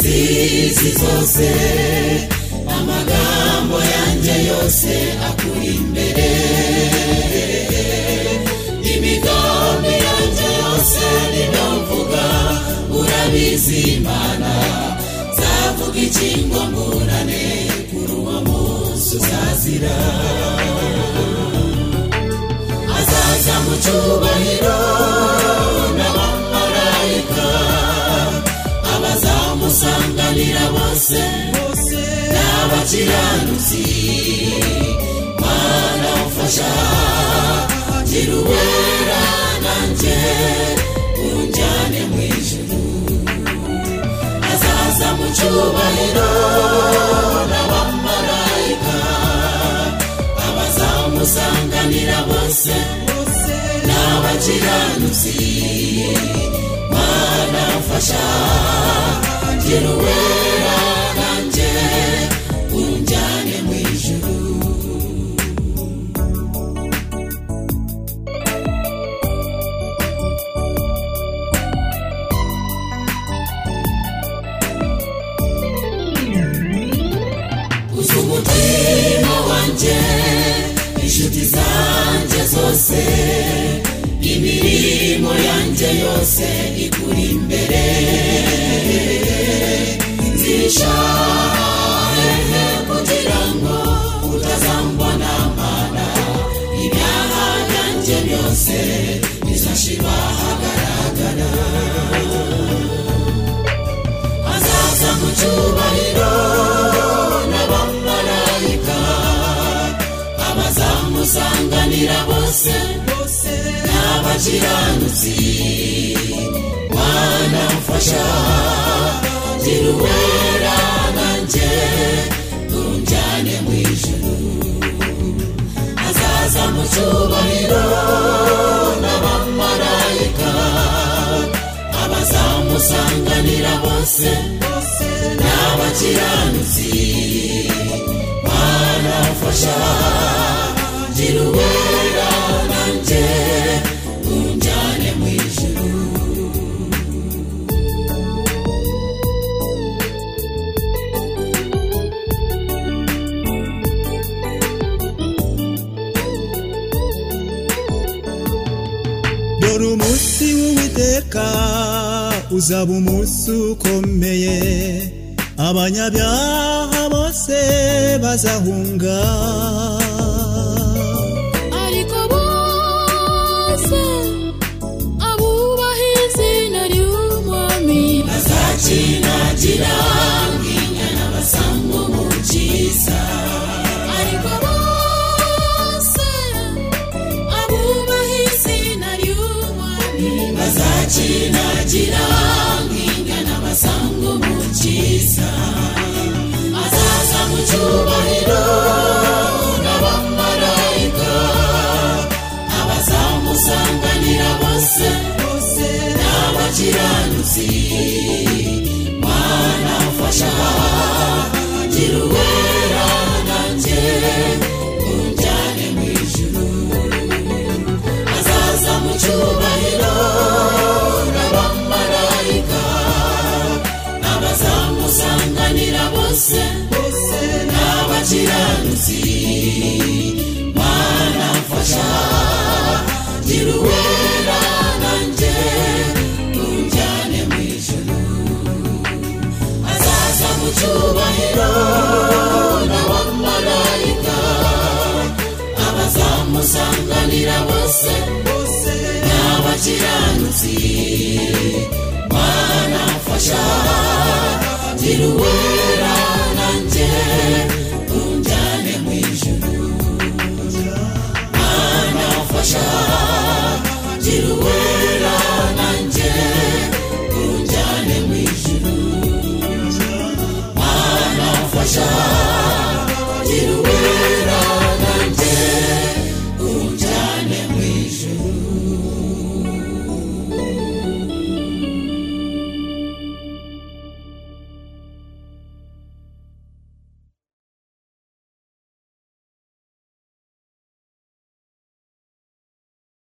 z'isi zose amagambo yanjye yose akuri imbere imigambi yanjye yose niyo mvuga urabizi imana nzavuga ikingo mburane kuri uwo munsi uzazira azaza mu cyubahiro n'abamarayika abazamusanganira bose n'abakiranutsi mana ufasha gira uwera nanjye unjyane mu ijuru azaza mu cyubahiro n'abamarayika abazamusanganira bose n'abakiranutsi mana mfasha gira uwera nanjye unjyane mu ijuru uzi umutima wanjye inshuti zanjye zose imirimo yanjye yose ikuri imbere zishahehe kugira ngo utazangwa n'amana ibyaha byanjye byose bizashira ahagaragara azaza mu cyubahiro n'abamarayika abazamusanganira bose n'abakiranutsi mana mfasha gira uwera nanjye unjyane mu ijuru azaza mu cyubahiro n'abamarayika abazamusanganira bose n'abakiranutsi mana mfasha gira uwera nanjye unjyane mu ijuru dore umunsi w'uwiteka uzaba umunsi ukomeye abanyabyaha bose bazahunga ariko bose abubaha izina ry'umwami azakinagira nk'inyana basanga umukiza ariko bose abubaha izina ry'umwami azakinagira nk'inyana basanga umukiza azaza mu cyubahiro n'abamarayika abazamusanganira bose n'abakiranutsi mana mfasha gira uwera nanjye unjyane mu ijuru azaza mu cyubahiro n'abamarayika abazamusanganira bose n'abakiranutsi